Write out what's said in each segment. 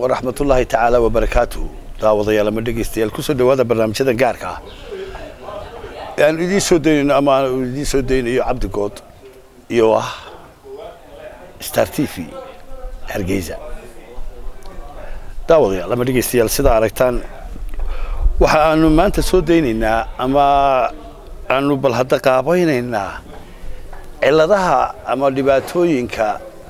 waraxmatullaahi tacaala wabarakaatuhu daawadayaal ama dhegeystayaal kusoo dhawaada barnaamijyadan gaarka ah ee aanu idiin soo daynayno ama aanu idiin soo daynayo cabdi good iyo ah star t v hargeysa daawadayaal ama dhegeystayaal sidaa aragtaan waxa aanu maanta soo daynaynaa ama aanu bal hadda qaabaynaynaa cilladaha ama dhibaatooyinka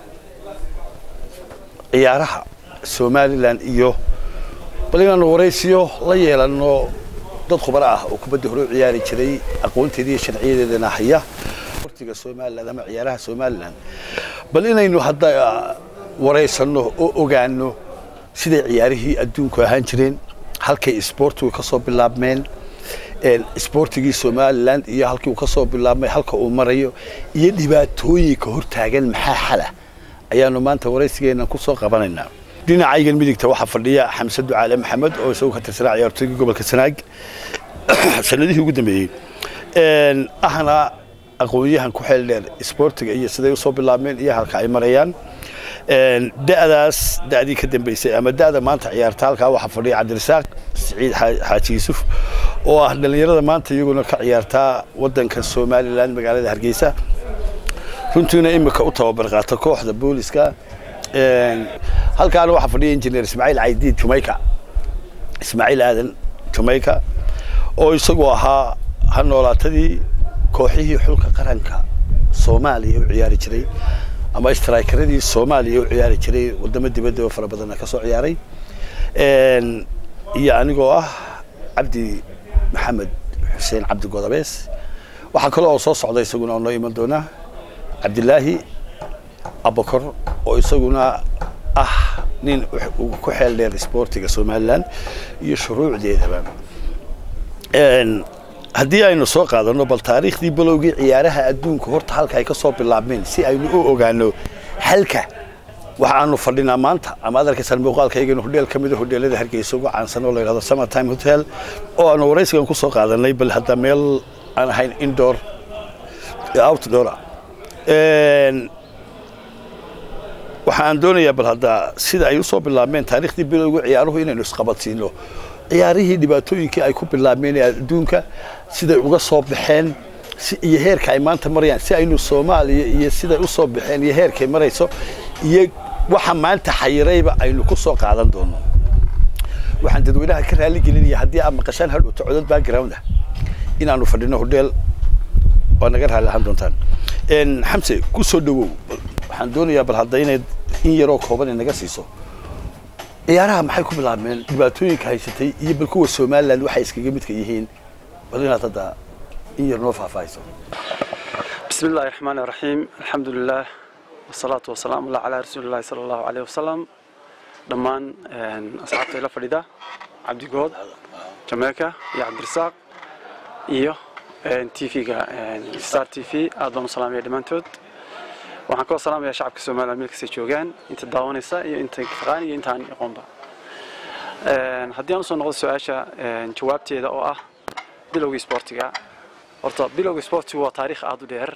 ciyaaraha somalilan iyo bal inaanu waraysiyo la yeelano dad khubaro ah oo kubadda hore u ciyaari jiray aqoonteeda iyo sharciyadeedana haya sportiga somalilan ama ciyaaraha somalilan bal inaynu hadda waraysanno oo ogaano siday ciyaarihii adduunku ahaan jireen halkay isboortigu ka soo bilaabmeen isboortigii somalilan iyo halkii uu ka soo bilaabmay halka uu marayo iyo dhibaatooyinka hortaagan maxaa xala ayaanu maanta waraysigeenna ku soo qabanaynaa dhinacaygan midigta waxaa fadhiya xamse ducaale maxamed oo isagu ka tirsanaa ciyaartooygii gobolka sanaag sanadihii ugu dambeeyey ahna aqoonyahan ku xeel dheer isboortiga iyo siday usoo bilaabmeen iyo halka ay marayaan da'daas da'dii ka dambeysay ama da'da maanta ciyaarta halkaa waxaa fadhiya cabdirasaaq siciid xaaji yuusuf oo ah dhallinyarada maanta iyaguna ka ciyaartaa waddanka somalilan magaalada hargeysa runtiina imika u tababar qaata kooxda booliska halkaana waxaa fadhiya injineer ismaaciil caydiid jumayka ismaaciil aadan jumayka oo isagu ahaa ha noolaatadii kooxihii xulka qaranka soomaaliya u ciyaari jiray ama strikeradii soomaaliya u ciyaari jiray wadamo dibadda oo fara badanna ka soo ciyaaray iyo anigoo ah cabdi maxamed xuseen cabdi godabees waxaa kale oo soo socda isaguna oo noo iman doona cabdilaahi abakor oo isaguna ah nin ku xeel dheer isboortiga somalilan iyo shuruucdeedaba haddii aynu soo qaadano bal taariikhdii balowgii ciyaaraha adduunka horta halka ay ka soo bilaabmeen si aynu u ogaano halka waxa aanu fadhinaa maanta ama ad arkaysaan muuqaalkaygana hodheel ka mida hodheelada hargeysa ugu caansan oo la yidhahdo summertime hotel oo aanu waraysigan ku soo qaadanay bal hadda meel aan ahayn indoor outdoor waxa aan doonayaa bal hadda sida ay usoo bilaabmeen taariikhdii bilowga ciyaaruhu inaynu isqabadsiino ciyaarihii dhibaatooyinkii ay ku bilaabmeen ee adduunka siday uga soo baxeen iyo heerka ay maanta marayaan si aynu soomaaliya iyo siday usoo baxeen iyo heerkay marayso iyo waxa maanta xayirayba aynu ku soo qaadan doono waxaan dadweynaha ka raali gelinaya haddii aad maqashaan hadhowta codad background ah inaanu fadhino hodheel waa naga raali ahaan doontaan xamse ku soo dhawow waxaan doonayaa bal hadda inayd in yaroo kooban naga siiso ciyaaraha maxay ku bilaabmeen dhibaatooyinka haysatay iyo bal kuwa somalilan waxay iskaga midka yihiin bal inaad hadda in yar noo faahfaahayso bismi illaahi raxmaani raxiim alxamdu lilah wasalaatu wasalaamu allah calaa rasuulillahi sala allahu caleyh wasalam dhammaan asxaabta ila fadhida cabdigood jameeka iyo cabdirasaaq iyo t v-ga star t v aad baan u salaamaya dhammaantood waxaan kaloo salaamaya shacabka somalilan meel kastay joogaan inta daawanaysa iyo inta taqaan iyo intaan aqoonba haddii aan usoo noqdo su-aasha jawaabteeda oo ah bilowgii sportiga horta bilowgii sportigu waa taariikh aada u dheer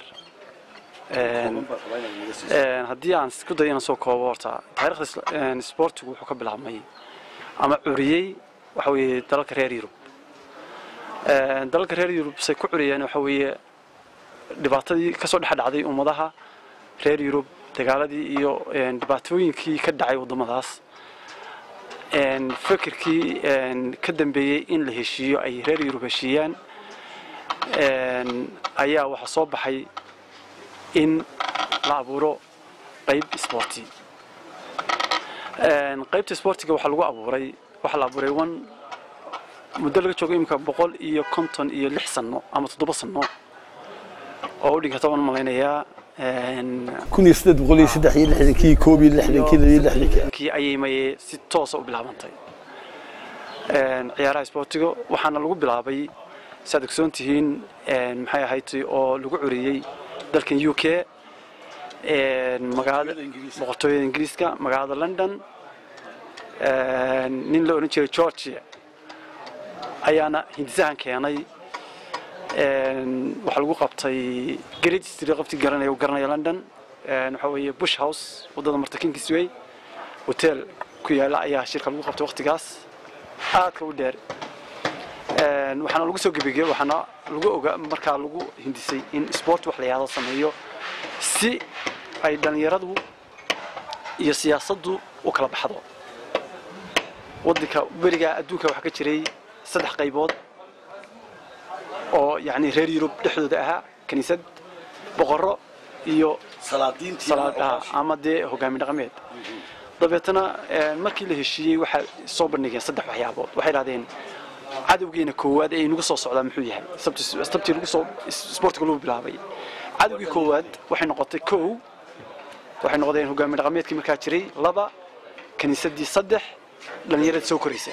haddii aan isku dayo inaan soo koobo horta taariikhda sportigu wuxuu ka bilaabmay ama curiyey waxa weeye dalalka reer yurub dalalka reer yurub say ku curiyeen waxa weeye dhibaatadii kasoo dhex dhacday ummadaha reer yurub dagaaladii iyo dhibaatooyinkii ka dhacay waddamadaas fikirkii ka dambeeyey in la heshiiyo ay reer yurub heshiiyaan ayaa waxaa soo baxay in la abuuro qayb sporti qaybta sportiga waxaa lagu abuuray waxaa la abuuray one muddo laga joogo imika boqol iyo konton iyo lix sano ama toddoba sano oo u dhigata waan malaynayaa kun iyo siddeed boqol iyo saddex iyo lixdankii koob iyo lixdankii labiyo lixdankii kii ayay maye si toosa u bilaabantay ciyaaraha sportiga waxaana lagu bilaabay si aad ogsoon tihiin maxay ahayd oo lagu curiyey dalkan u k magaalada boqortooyada ingiriiska magaalada london nin la odhan jiray georgia ayaana hindisahan keenay waxaa lagu qabtay great street qabti garanaya garanaya london waxa weeye bush house waddada marta kingsway hotel ku yaala ayaa shirka lagu qabtay waqtigaas aadka u dheer waxaana lagu soo gebageyey waxaana lagu oga markaa lagu hindisay in sport wax la yahdo sameeyo si ay dhallinyaradu iyo siyaasaddu u kala baxdo waddanka berigaa adduunka waxaa ka jiray saddex qaybood oo yacni reer yurub dhexdooda ahaa kiniisad boqorro iyo ama dee hogaami dhaqameed dabeetana markii la heshiiyey waxaa soo bandhigeen saddex waxyaabood waxay idhahdeen cadowgeena koowaad ee inagu soo socdaa muxuu yahay sabtii lagu soo sportiga lagu bilaabay cadowgii koowaad waxay noqotay kow waxay noqdeen hogaami dhaqameedkii markaa jiray laba kiniisadii saddex dhallinyarada soo koraysa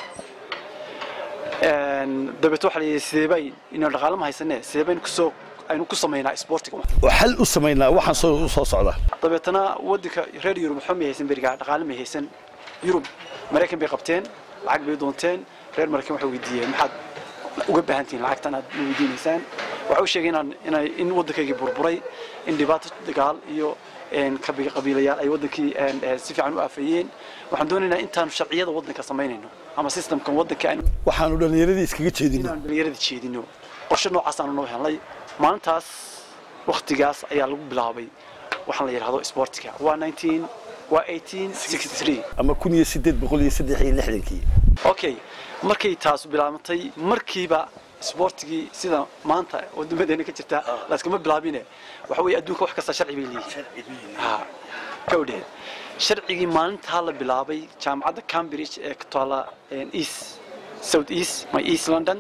dabeet waxaa layidhi sideebay inaan dhaqaale ma haysanee sideebaynu kusoo aynu ku samaynaa sportiga oo xal u samaynaa waxaan soo soo socda dabeetana waddanka reer yurub waxba may haysan berigaa dhaqaale may haysan yurub maraykan bay qabteen lacag bay doonteen reer maraykan waxay weydiiyeen maxaad uga baahan tihiin lacagtan aad ma weydiinaysaan waxay u sheegeen inaan in waddankaygii burburay in dhibaato dagaal iyo qabiilayaal ay waddankii si fiican u aafeeyeen waxaan doonaynaa intaanu sharciyada waddanka samaynayno ama systemkan waddanka aanu waxaanu dhallinyaradii iskaga jeedino inaanu dhallinyarada jeedino qorshe noocaasaan noo helnay maalintaas waktigaas ayaa lagu bilaabay waxaan la yidhahdo sportiga waa waa ama kun iyo sideed boqol iyo saddex iyo lixdankii okay markay taas bilaabantay markiiba sportigii sida maanta wadamadeena ka jirta laaskama bilaabine waxa weeye adduunka wax kasta sharci bay leeyihiin kawdheed sharcigii maalintaa la bilaabay jaamacadda cambridge ee ka taala east south east my east london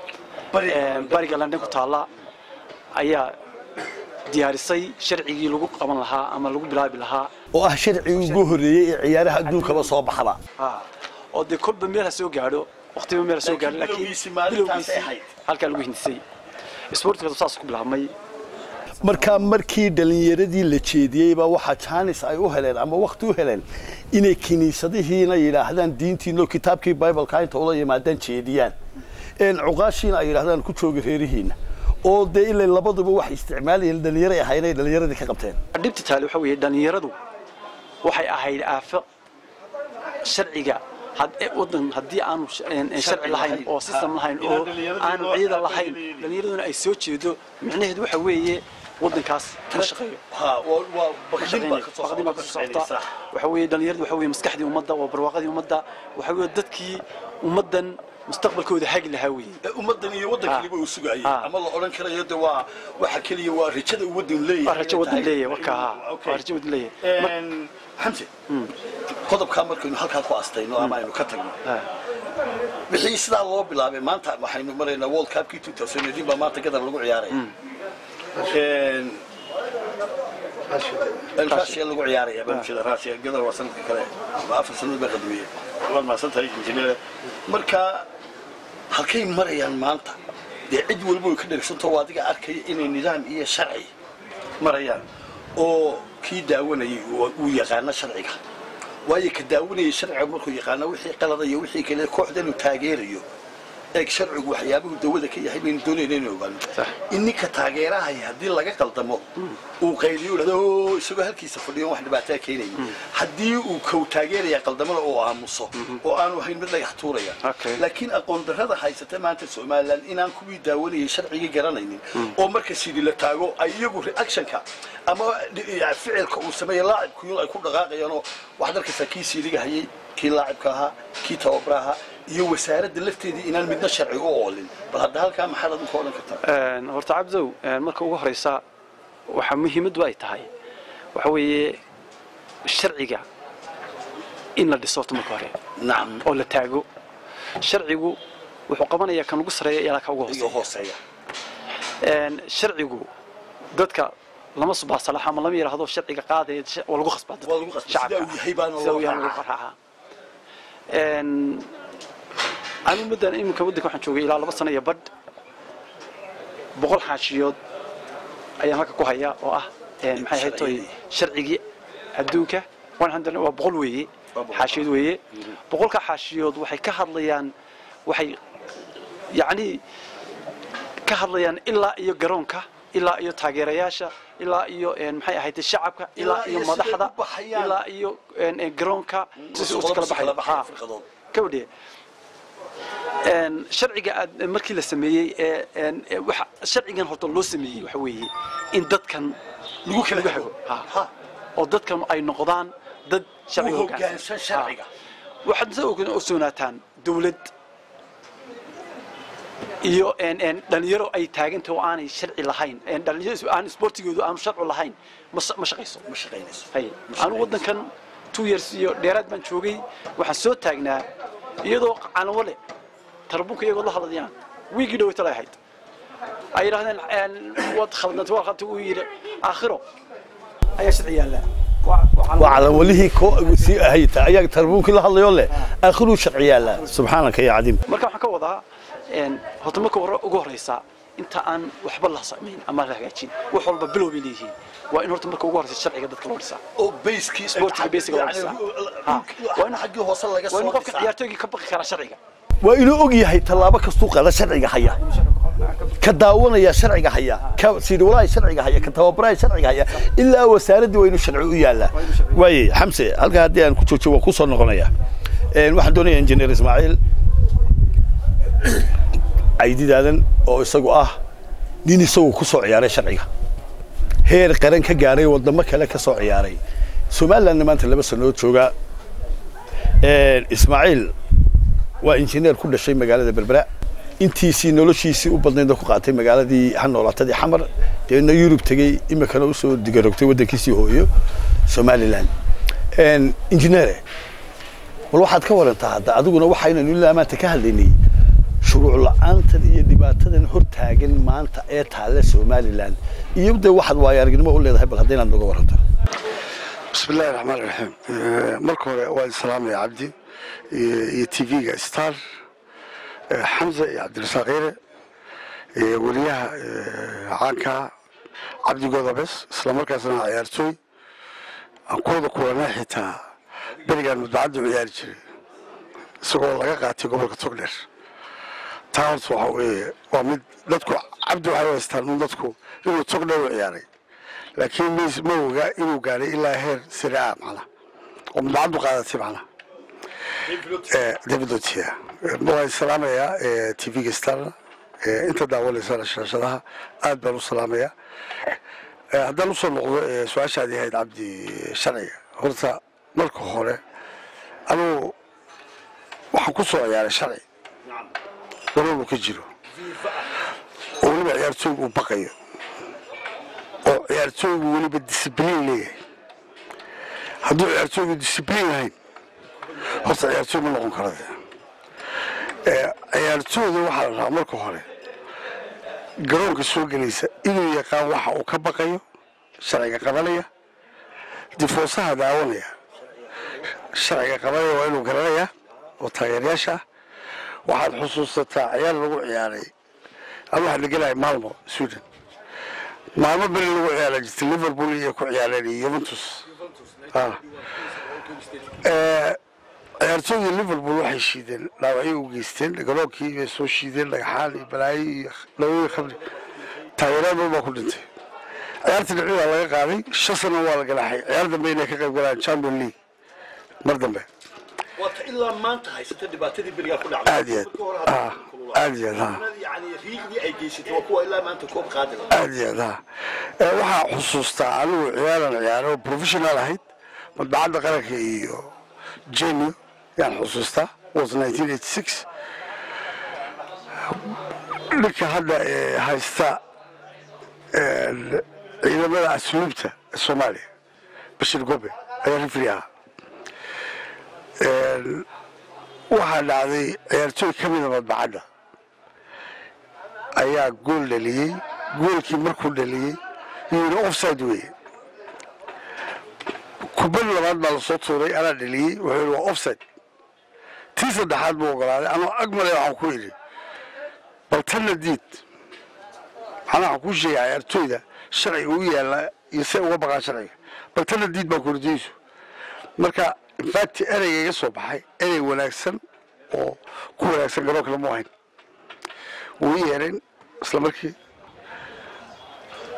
bariga london ku taala ayaa diyaarisay sharcigii lagu qaban lahaa ama lagu bilaabi lahaa oo ah sharcigii ugu horreeyey ee ciyaaraha adduunkaba soo baxaba oo dee kolba meel ha soo gaadho waqtiba meel ha soo gaadho laakiin bilowgiisii halkaa lagu hindisay sportiga saas ku bilaabmay markaa markii dhallinyaradii la jeediyeyba waxaa jaanis ay u heleen ama wakti u heleen inay kiniisadihiina yidhaahdaan diintiino kitaabkii bibleka inta ula yimaadaan jeediyaan cuqaashiina ay yidhahdaan ku jooga reerihiina oo dee ilaa labaduba waxay isticmaalayeen dhallinyaray ahayn ay dhallinyaradii ka qabteen dhibta taale waxa weeye dhallinyaradu waxay ahayd aafo sharciga wadan haddii aanu sharci lahayn oo system lahayn oo aanu ciidan lahayn dhallinyaraduna ay soo jeedo micnaheedu waxa weeye wadankaas ma shaqeeyo baqdima ka socota waxa weeye dhallinyaradu waxa weeye maskaxdii ummadda waa barwaaqadii ummadda waxa weeye dadkii ummaddan mustaqbalkooda hagi lahaa weeye ummadan iyo waddankaliba uu sugayay ama la odhan karayo de waa waxa keliya waa rajada uu waddan leeyahay waa rajo waddan leeyahay warka waa rajo waddan leeyahay xamse qodobkaa markaynu halkaa ku astayno ama aynu ka tagno wixii sidaa loo bilaabay maanta waxaynu maraynaa world cupkii two thousand eighteen baa maanta gadar lagu ciyaaraya russia lagu ciyaaraya barnaamijyada russia gadar waa sanadka kale afar sanad baa qadmiyey waad mahadsan tahay injineer marka halkay marayaan maanta dee cid walba way ka dhegsantao adiga arkaya inay nidaam iyo sharci marayaan oo kii daawanayay uu yaqaano sharciga waayo ka daawanayay sharciga markuu yaqaano wixii qalada iyo wixii kale kooxda inuu taageerayo eeg sharcigu waxyaabuhu dawada ka yahay baynu doonayna inuu ogaano in ninka taageerahaya haddii laga qaldamo uu qayliyo dhahdo isagoo halkiisa fadhiyo wax dhibaataa keenaya haddii uu kow taageeraya qaldamada oo aamuso oo aanu ahayn mid dhagax tuuraya laakiin aqoon darrada haysata maanta somalilan inaan kuwii daawanayay sharcigii garanaynin oo marka sidii la taago ay iyagu reactionka ama ficilka uu sameeya laacibkuyun ay ku dhaqaaqayaanoo waxaad arkaysaa kii siiliga hayay kii laacibka ahaa kii tababara ahaa iyo wasaaradda lafteedii inaan midna sharci u oolin bal hadda halkaa maxaad adinku odhan kartaa horta cabdow marka ugu horeysa waxaa muhiimaddu ay tahay waxa weeye sharciga in la dhiso horta marka hore nacam oo la taago sharcigu wuxuu qabanayaa kan ugu sareeya ilaa ka ugu iyo hooseeya hooseeya sharcigu dadka lama subaasalax ama lama yidhaahdo sharciga qaadaya waa lagu khasbaa dadka waa lagu qasbay sidaa uu yahay baana sida loo uu yahay lagu raacaa qaraaca anigu muddan iminka waddanka waxaan joogay ilaa laba sano iyo badh boqol xaashiyood ayaan halka ku hayaa oo ah maxay ahayd toy sharcigii adduunka one hundred waa boqol weeye Waa boqol. xaashiyood weeye boqolka xaashiyood waxay ka hadlayaan waxay yacni ka hadlayaan ilaa iyo garoonka ilaa iyo taageerayaasha ilaa iyo maxay ahayd shacabka ilaa iyo madaxda ilaa iyo garoonka kala baxay kabadhiye sharciga aad markii la sameeyey ee waxa sharcigan horta loo sameeyey waxa weeye in dadkan lagu kala hago oo dadkan ay noqdaan dad sharciga hoggaansan sharciga waxaad soo ogsoonataan dawlad iyo dhalinyaro ay taaganta oo aanay sharci lahayn dhalinyaro aan sportigoodu aanu sharci lahayn ma shaqayso ma shaqaynayso anu waddankan two years iyo dheeraad baan joogay waxaan soo taagnaa iyadoo calanwo leh tarbunka iyagoo la hadlayaan wiigii dhaweyta lay ahayd ay yidhahdeen waad khaldantay waa khaldantay uu yidhi aakhiro ayaa sharci yaallaa waa calanwalihii sii ahayta ayaa tarbuunkii la hadlayoo leh aakhiruu sharci yaallaa subxaanaka ya cadiim marka waxaan ka wadaa horta marka hore ugu horeysa inta aan waxba la samayn ama la hagaajin wax walba bilow bay leeyihiin waa in horta marka ugu horeysa sharciga dadka loo dhisaa oo bayskii sportiga basiga loo dhisaa waa in xaggii hoose laga waa in soo qofka ciyaartooyga ka baqi kara sharciga waa inuu og yahay tallaabo kastuu qaada sharciga haya ka daawanaya sharciga haya ka siidhawalaha sharciga haya ka tababaraha sharciga haya ilaa wasaaraddii waa inuu sharci u yaallaa waaye xamse halkaa haddii aan ku joojiyo waan kusoo noqonaya waxaan doonaya injineer ismaaciil caydidaadan oo isagu ah nin isagu ku soo ciyaaray sharciga heer qaran ka gaaray wadamo kale ka soo ciyaaray somalilandna maanta laba sanood jooga ismaaciil waa injineer ku dhashay magaalada berbera intiisii noloshiisii u badnayd ku qaatay magaaladii ha noolaatadii xamar deedna yurub tegey imikana usoo digarogtay waddankiisii hooyo somaliland injineere bal waxaad ka warantaa hadda adiguna waxaynanu ilaa maanta ka hadlaynay shuruuc la-aantan iyo dhibaatadan hor taagan maanta ee taale somaliland iyo dee waxaad waayo aragnimo u leedahay bal haddaynaad noga waranto بسم الله الرحمن الرحيم marka hore waan salaamaya cabdi iyo tv-ga star xamza iyo cabdirasaaq yare wariyaha caanka cabdi godabes isla markaasna ciyaartooy aan kooda kulanaa xitaa berigaan mudbacadda ciyaari jiray isagoo laga qaatay gobolka togdheer taa horta waxa weeye waa mid dadku cabdi waxay u haystaan un dadku inuu togdheer u ciyaaray laakiin ms ma oga inuu gaaray ilaa heer sare ah macna oo mudbacaddu qaadatay macna david otia waan salaamayaa tv-ga starna inta daawanaysa shaashadaha aad baan u salaamayaa haddaan usoo noqdo su-aashaadii ahayd cabdi sharciga horta marka hore anugu waxaan ku soo ciyaaray sharci walolu ka jiro oo weliba ciyaartooygu uu baqayo oo ciyaartooygu weliba discibliin leeyahay hadduu ciyaartooygu discibliin lahayn horta ciyaartooy ma noqon kara ciyaartooyda waxaa la rabaa marka hore garoonka soo gelaysa inuu yaqaan waxa uu ka baqayo sharciga qabanaya difoosaha daawanaya sharciga qabanaya waa inuu garanaya oo taageerayaasha ah waxaad xusuusataa ciyaar lagu ciyaaray ama waxaa lagelaya malmo sweden maalmo beri lagu ciyaara jirta liverpool iyo ku ciyaareen iyo yuventus ciyaartooydii liverpool waxay shiideen dhaawacyo u geysteen garoonkii bay soo shiideen dhagaxaan iyo balaayo iyo dhawooyi khamri taageeraan badan baa ku dhintay ciyaarta dhicii waa laga qaaday shan sano waa la galaxay ciyaar dambe inay ka qayb galaan champion league mar dambe waata ilaa maanta haysata dhibaatadii berigaa ku aad iyo aad aad iyo aad ha yani riigdii ay geysatay waa kuwa ilaa maanta koob qaadi aad iyo aad ha waxaa xusuustaa anigu ciyaaran ciyaaray oo professional ahayd madbacadda qaranka iyo jenio yaan xusuustaa was 1986 ninka hadda haysta ciidamada asluubta ee soomaaliya bashir gobe ayaa rifri ahaa waxaa dhacday ciyaartooy ka mida madbacadda ayaa gool dhaliyey goolkii markuu dhaliyey yuu yidhi offside weeye kubad labaad baa lasoo tuuray anaa dhaliyey wuxuu yidhi waa offside tii saddexaad buu ogolaaday anoo ag malay waxaan ku yidhi bal tanna diid macnaa waxaan kuu sheegay ciyaartooyda sharciga u yaalla iyo se uga baqaan sharciga bal tanna diid baa kordiyeysu marka infact ereyga iga soo baxay erey wanaagsan oo ku wanaagsan garoonka lama hayn wuu i yeereen isla markii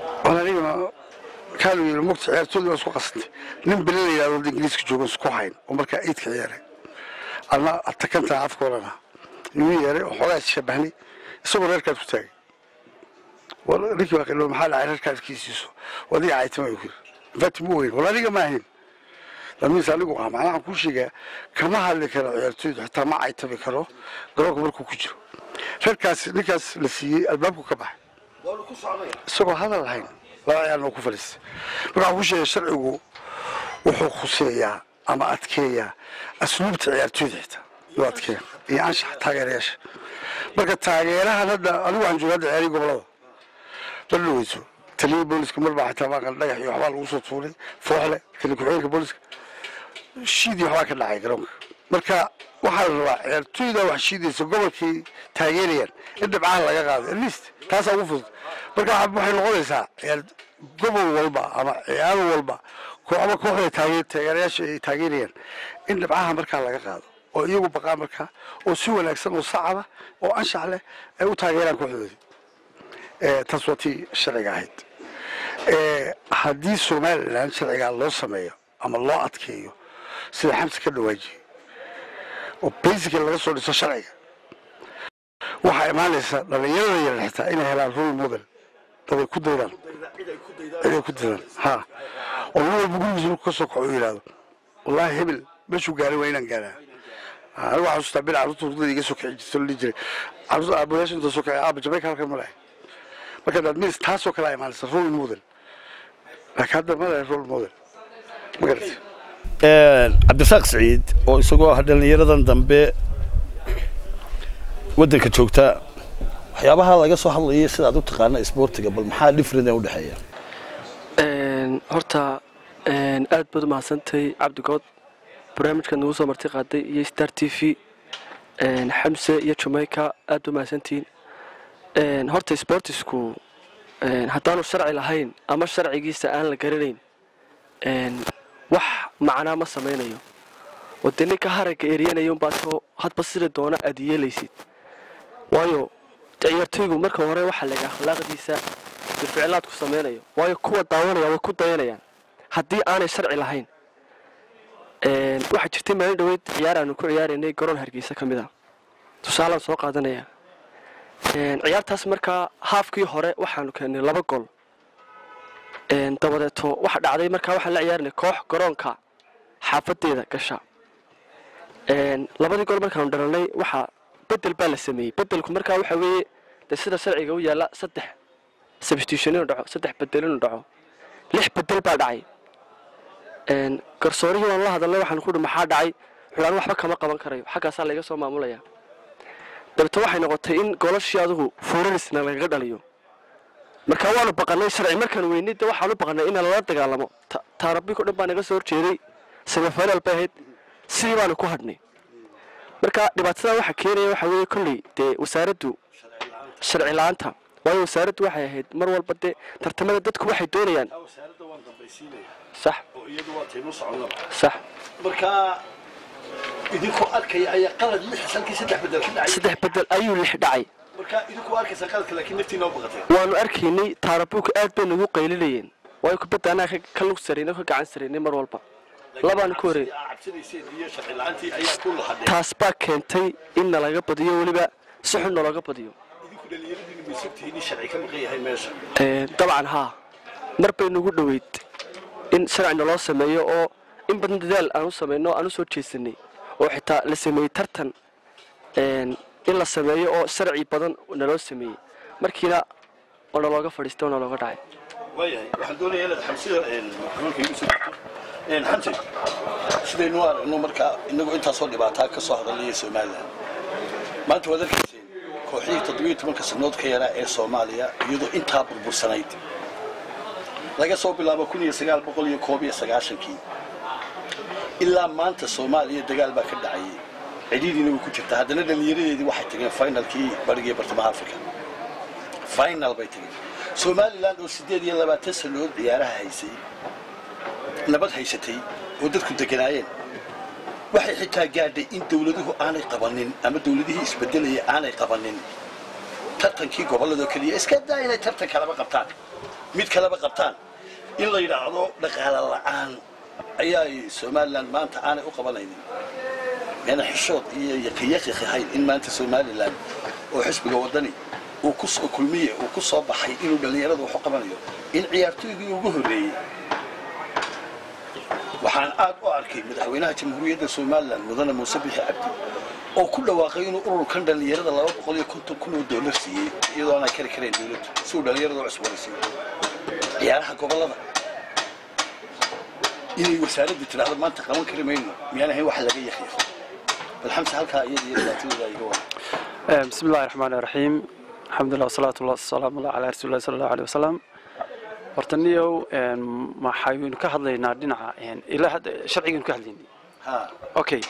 markaanu yidhi mugta ciyaartooyda waa isku qasantay nin bele la yidhahdo wadda ingiriiska joogo isku hayn oo markaa eidka ciyaaray adna atakantaa afka odhana inuu yeeray oo xoogaa isshabahnay isagoo reerkaad ku taagay ninkii waa qilo maxaa dhacay reerkaad kiisiiso wadiga caytama ku yiri infati mu weyn wala aniga ma ahayn lamiis anigu ah macnaha waxaan kuu sheegaa kama hadli karo ciyaartooydu xitaa ma caytami karo garoonka markuu ku jiro reerkaas ninkaas la siiyey albaabku ka baxay isagoo hadal lahayn laba ciyaarna oo ku fadhiistay marka waxaan kuu sheegay sharcigu wuxuu khuseeyaa ama adkeeyaa asluubta ciyaartooyda xitaa yuu adkeeya iyo anshaxa taageerayaasha marka taageerahan hadda anigu waxaan jooga hadda ciyaarihii gobolada baloweyso taliyii booliska mar baa xitaa maaqan dhagax iyo waxbaa lagu soo tuuray fooxle tali ku-xigeenka booliska shiidii waxbaa ka dhacay garoonka marka waxaa la rabaa ciyaartooyda wax shiidaysa gobolkii taageerayaan in dhibcaha laga qaado at least taasaa ugu fudud marka waxay noqonaysaa ciyaar gobol walba ama ciyaar walba ama kooxda taage taageerayaasha ay taageerayaan in dhibcaha markaa laga qaado oo iyagu baqaa markaa oo si wanaagsan oo sacaba oo anshax leh ay u taageeraan kooxdoodii taas waa tii sharciga ahayd haddii somalilan sharcigaa loo sameeyo ama loo adkeeyo sida xamsi ka dhawaajiyey oo basically laga soo dhiso sharciga waxaa imaanaysa dhalinyarada yaran xitaa inay helaan role model daday ku daydaan ciday ku daydaan ha oo nin walba gurigiisa markuu ka soo kaco u yidhaahdo wallaahi hebel meeshuu gaaray waa inaan gaaraa anigu waxaan xasuustaa bil carruurta hurdada iga soo kici jirta la dhihi jiray carruurta aabayaasha inta soo kacay aaba jamayka halkan ma lahay marka daad mis taasoo kale a imaanaysa role model laakiin hadda ma lahay role model ma garatay cabdirasaaq siciid oo isagoo ah dhallinyaradan dambe waddanka joogta waxyaabaha laga soo hadlayay sidaad u taqaana isboortiga bal maxaa different u dhexeeya horta aad baad umahadsantay cabdigood barnaamijkaad nagu soo marti qaaday iyo star t v xamse iyo jamaica aad ba umahadsantihiin horta sportisku haddaanu sharci lahayn ama sharcigiisa aan la garanayn wax macnaa ma samaynayo oo dee ninka haragga eryanaya unbaad soo hadba sida doona aad yeelaysid waayo ciyaartoygu marka hore waxaa laga akhlaaqdiisa ficlaadku samaynayo waayo kuwa daawanaya way ku dayanayaan haddii aanay sharci lahayn waxaa jirtay maalin dhaweyd ciyaar aanu ku ciyaaraynay garoon hargeysa ka mid a tusaalaan soo qaadanaya ciyaartaas markaa haafkii hore waxaanu keennay laba gol dabadeeto waxa dhacday markaa waxaan la ciyaarinay koox garoonka xaafadeeda gasha labadii gol markaanu dhalanay waxaa bedel baa la sameeyey bedelku markaa waxa weeye de sida sharciga u yaalla saddex substitution inuu dhaco saddex bedel inuu dhaco lix bedel baa dhacay garsoorihii waan la hadalnay waxaan ku hi maxaa dhacay xulaan waxba kama qaban karayo xaggaasaa layga soo maamulaya dabeeto waxay noqotay in golashii adigu fuurarisna lagaga dhaliyo markaa waanu baqanay sharci markaan weynay de waxaanu baqanay in lala dagaalamo taarabiko dhan baa naga soo horjeeday semifinal bay ahayd sidii baanu ku hadhnay marka dhibaatada waxa keenaya waxa weeye kolley dee wasaaraddu sharci la-aanta waayo wasaaraddu waxay ahayd mar walba dee tartamada dadku waxay doonayaan sax sax markaa idinkoo arkaya ayaa qalad lix halkii saddex bedel ka dhacay saddex bedel ayuu lix dhacay markaa idinkoo arkaysa qaladka laakiin naftiina u baqatay waanu arkaynay taarabuuka aad bay nagu qaylinayeen waayo kubadda annaga ka lug saraynay ka gacan saraynay mar walba labaanu ku horey cabsanayseen iyo sharci la-aantii ayaa ku lahadeen taas baa keentay in nalaga badiyo weliba si xun nalooga badiyo idinku dhallinyaradiina may sogtihiin in sharci ka maqan yahay meesha dabcan haa mar bay nagu dhoweyd in sharci naloo sameeyo oo in badan dadaal aan u samayno aan u soo jeesanay oo xitaa la sameeyey tartan in la sameeyo oo sharci badan naloo sameeyey markiina oo nalooga fadhiistay oo nalooga dhacay waayahay waxaan doonayaa inaad xamsida xanuunka igu soo xamsi sidaynu aragno markaa inagoo intaasoo dhibaataa ka soo hadalaya somalilan maanta waad arkayseen kooxihii toddobiyo tobanka sannood ka yaraa ee soomaaliya iyadoo intaa burbursanayd laga soo bilaabo kun iyo sagaal boqol iyo koob iyo sagaashankii ilaa maanta soomaaliya dagaal baa ka dhacayay cidhiidiina way ku jirtaa haddana dhallinyaradeedii waxay tageen finalkii bariga bartamaha africa final bay tageen somalilan oo siddeed iyo labaatan sannadood ciyaaraha haysay nabad haysatay oo dadku deganaayeen waxay xitaa gaadhay in dawladuhu aanay qabanin ama dawladihii isbedelaya aanay qabanin tartankii gobolladoo keliya iska daa inay tartan kalaba qabtaan mid kalaba qabtaan in la yidhaahdo dhaqaale la'aan ayaa somalilan maanta aanay u qabanaynin meena xishood iyo yaqiyaqiq ahayn in maanta somalilan oo xisbiga wadani uu ku soo kulmiye uu ku soo baxay inuu dhallinyarada wax u qabanayo in ciyaartooygii ugu horreeyey waxaan aad u arkay madaxweynaha jamhuuriyadda somalilan mudane muuse bixi cabdi oo ku dhawaaqay inuu ururkan dhallinyarada laba boqol iyo konton kun oo doolar siiyey iyadoo aanay kari karayn dowladdu si uu dhallinyarada u cusboonaysiiyo ciyaaraha gobollada inay wasaaraddu tidhaahdo maanta qaban kari mayno miyaan ahayn wax laga yaqiiqo bal xamse halkaa iyada iyo dhibaatadooda iga wada بسم الله الرحمن الرحيم الحمد لله والصلاة والسلام الله على رسول الله صلى الله عليه وسلم hortaniyow maxaynu ka hadlaynaa dhinaca ilaa hadda sharcigaynu ka hadlaynay ha okay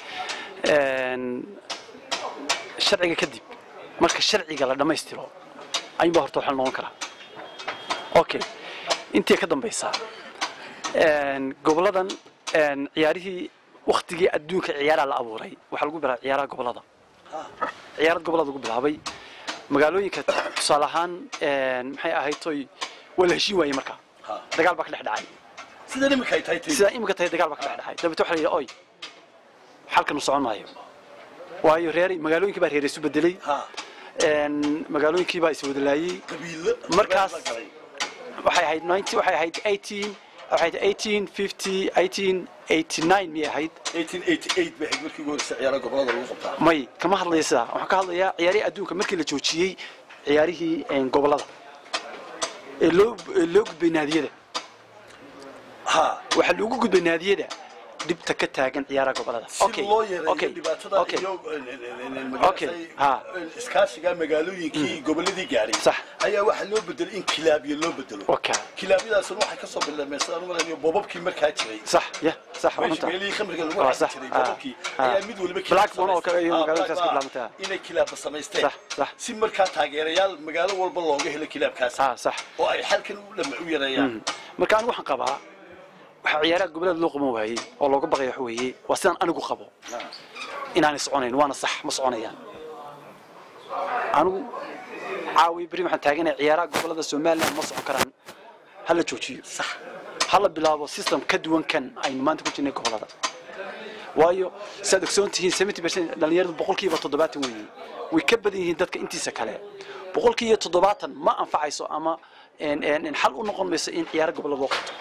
sharciga kadib marka sharciga la dhammaystiro ayuunbaa horta waxaa noqon karaa okay intii ka dambaysa goboladan ciyaarihii waktigii adduunka ciyaaraa la abuuray waxaa lagu bilaabay ciyaaraha gobolada ciyaarad gobolada lagu bilaabay magaalooyinka tusaale ahaan maxay ahayd toy waa la heshiin waayey markaa ha dagaal baa ka dhex dhacay sida imika ay tahay tay sidaa imika tahay dagaal baa ka dhex dhacay dabeete waxa la yidhi oy xalkan u socon maayo waayo reer magaalooyinkii baa reer isu bedelay ha magaalooyinkii baa iswadalaayey qabiilo Markaas- la galay. waxay ahayd 90 waxay ahayd 18 waxay ahayd 1850 1889 miyay ahayd 1888 bay ahayd markii ugu horreysay ciyaaraha gobollada lagu qabtaa may kama hadlaya sidaa waxaan ka hadlayaa ciyaarihii adduunka markii la joojiyey ciyaarihii een, gobollada ee loo ee loo gudbay naadiyada ha waxaa loogu gudbay naadiyada dhibta ka taagan ciyaaraha gobollada si Okay, loo yareeyo okay, dhibaatada okay. iyo Okay, ha. iskaashiga magaalooyinkii gobolladii gaadhay Sax. ayaa waxaa loo bedelay in kilaabyo loo bedelo Okay. kilaabyadaasuna waxay ka soo bilaabmeen sidaan u maleynayo boobabkii markaa jiray sax ya sax waa meeshii runta meelihii khamriga lagu Waa raaci sax, jiray ah, boobabkii ah. ayaa mid waliba Black Bone oo kale iyo Ah, magaaladaas Black ka Bone, bilaabantay, ah. inay kilaabba samaysteen Sax, sax. si markaa taageerayaal magaalo walba looga helo kilaabkaas ah sax oo ay xalkan u dhama u yareeyaan marka anigu waxaan qabaa waxaa ciyaaraha gobollada loo qaban waayey oo looga baqaya wax weeye waa sidaan anigu qabo inaanay soconayn waana sax ma soconayaan anigu caawi beri waxaan taaganaya ciyaaraha gobollada somaliland ma socon karaan ha la joojiyo sax ha la bilaabo system ka duwan kan aynu maanta ku jirnay gobollada waayo siaad ogsoon tihiin 70 dhalinyaradu boqolkiiba toddobaatan weeye way ka badan yihiin dadka intiisa kale boqolkiiba toddobaatan ma anfacayso ama een, een, een, xal u noqon mayso in ciyaaro gobollada loo qabto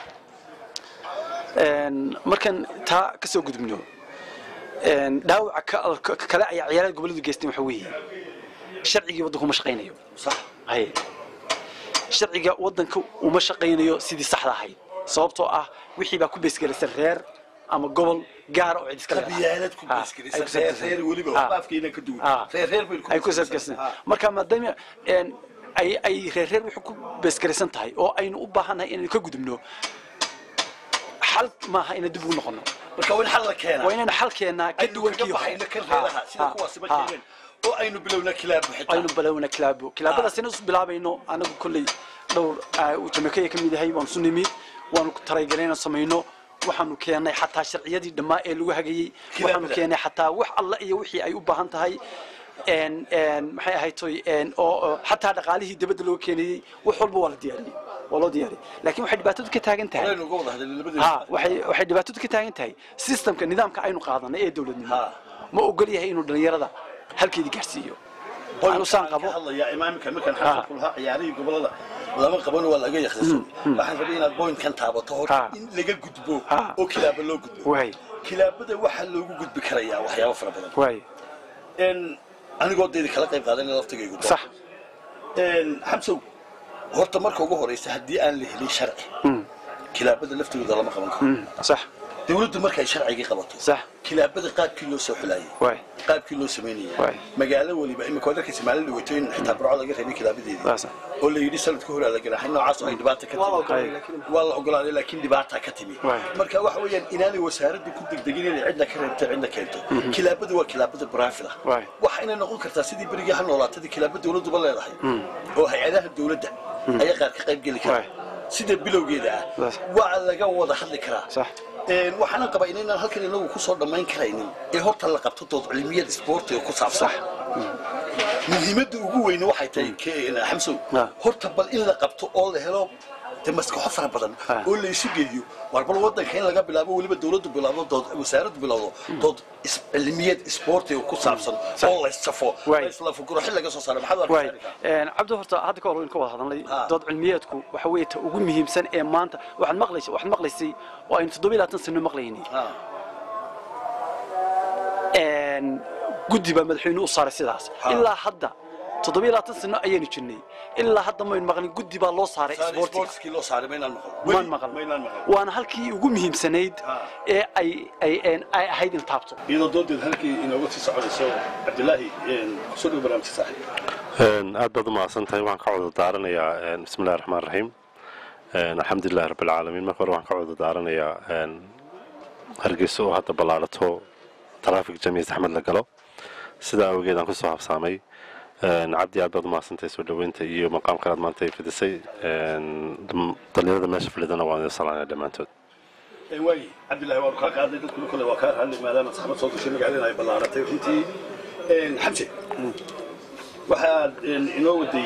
Een, markaan taa ka soo gudubno een, dhaawaca ka- ka- kale ayaa ciyaarada gobolladu geysteen waxa weeye sharcigii waddanku ma shaqaynayo sax haye sharciga waddanka uma shaqaynayo sidii saxda ahayd sababtoo ah wixii baa ku beesgelaysan reer ama gobol gaara oo cid iska leedahay. qabyaalad ku Ah, ay beesgelaysa ku reer beesgelaysan. reer weliba Ah. waxba afkeena ka duwan Ah. reer reer baynu ku ay ku beesgelaysan. beesgelaysan Ah. marka maadaama een, ay ay reer reer wuxuu ku beesgelaysan tahay oo aynu u baahannahay inaynu ka gudubno xal maaha inaan dib ugu noqono marka waa in xal la keenaa waa inaynu xal keennaa ka aynu duwan kaga kii baxayno kan Ha, reeraha sida ha, kuwaasiba ha. keeneen oo aynu bilowna kilaabo xitaa aynu balowna kilaabo kilaabadaasina isu bilaabayno anagu kolley dhowr ah, uu jamaica ka mid yahay waanu isu nimid waanu talagalay inaan samayno waxaanu keennay xataa sharciyadii dhammaa ee lagu hagayey waxaanu Kilaabada. keennay xataa wax alla iyo wixii ay u baahan tahay een een maxay ahayd toy een oo oo xataa dhaqaalihii dibadda looga keenayey wax walba waa la diyaariyey waa loo diyaariyey laakiin waxay dhibaatadu ka taagan tahay aynu uga wada hadalnay labadeena ha waxay waxay dhibaatadu ka taagan tahay systemka nidaamka aynu qaadanay ee dowladnimo Ha. ma ogol yahay inuu dhalinyarada halkeedii gaarsiiyo anu saan qabo hadlaya imaamka markaan Ah. xasan kulahaa ciyaarihii gobolada lama qaban waa laga yakhrisan waxaan rabay inaad boynkan taabato hor Ah. in laga gudbo Ah. oo kilaaba loo gudbo waay kilaabada waxaa loogu gudbi karayaa waxyaabo fara badan waay n anigoo dayda kala qayb qaadanay laftigaygu doon. sax n xamsow horta marka ugu horeysa haddii aan la helin sharci kilaabada laftigooda lama qaban karo Mm, sax dawladdu markay sharcigii qabato sax kilaabada qaabkii loo soo xulayay waay qaabkii loo samaynayay Waay. magaalo weliba imika waad arkaysa maalin dhaweeto in xitaa burco laga reebay kilaabadeedii Waa sax. oo la yidhi sanadka hore la ganaaxay noocaas oo ay dhibaata ka timi waa la ogolaaday laakiin dhibaata ka timi Waay. marka waxa weeyaan inaanay wasaaraddu ku degdegin inay cidna ka reebto cidna keento kilaabadu waa kilaabada baraafida Waay. waxa inay noqon kartaa sidii berigii ha noolaatadii kilaaba dawladduba leedahay oo hay-adaha dawladda ayaa qaar ka qayb geli kara Waay. sida bilowgeeda ah Sax. waa laga wada hadli karaa Sax. Een, waxaanan qabaa inaynaan halkan inagu kusoo dhammayn karaynin ee horta la qabto dood cilmiyada isboortiga ku saabsan muhiimadda ugu weyne waxay tahay ke- xamsow Ah. horta bal in la qabto oo la helo dee maskaxo fara badan Ah. oo la isu geeyo war bal wadanka in laga bilaabo weliba dowladdu bilaabdo dood wasaaraddu bilowdo dood is- cilmiyeed isboortiga ku saabsan oo la issafo Waay. la isla fukuro xil laga soo saaro maxaad u waay arkaysaa cabdi horta hadda ka hor in ka wada hadalnay Ah. dood cilmiyeedku waxa weeye ta ugu muhiimsan ee maanta waxaad maqlaysay waxaad maqlaysay oo aynu toddoba iyo labaatan sano maqlaynay Ah. een, guddi baa madaxweyne u saaray sidaas Ha. ilaa hadda toddoba iyo labaatan sano ayaynu jirnay ilaa hadda maynu maqlin guddi baa loo saaray Saar isboortiga sportskii loo saaray maynaan maqal maan Weli maqal maynaan maqal waana halkii ugu muhiimsanayd Ha. ee ay ay een, ay ahayd in taabto iyadoo doodeed halkii inooga sii soconayso cabdilaahi kusoo dhow barnaamijka saaxiib Een, aad baad u mahadsan tahay waxaan ka wada daaranayaa een, bismillahi raxmaan raxiim Een, alxamdulilahi rabbilcaalamiin marka hore waxaan ka wada daaranayaa een, hargeysa oo hadda ballaadhato taraafik jamiis axmed la galo sidaa awgeed aan kusoo habsaamay Een, cabdi aad baad u mahadsan tahay soo dhoweynta iyo maqaamka aad maanta ay fidisay Een, dham- dhalinyarada meesha fadhidana waan idin salaanaya dhammaantood waay cabdilaahi waanu kaa qaaday dadkuna kole waa kaa hadlay maadaama saxmad soo gashay magaalada ay ballaaratay runtii xamse waxaad inoo waday